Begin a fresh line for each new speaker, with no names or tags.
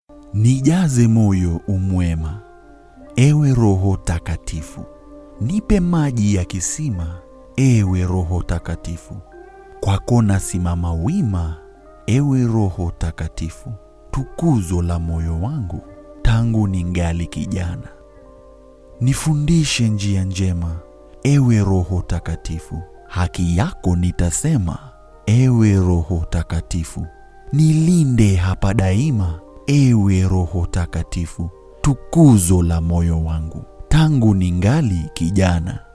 Nijaze moyo umwema, ewe Roho Takatifu. Nipe maji ya kisima, ewe Roho Takatifu. Kwako nasimama wima, ewe Roho Takatifu. Tukuzo la moyo wangu tangu ningali kijana. Nifundishe njia njema, ewe Roho Takatifu. Haki yako nitasema, ewe Roho Takatifu. Nilinde hapa daima, ewe Roho Takatifu. Tukuzo la moyo wangu tangu ningali kijana.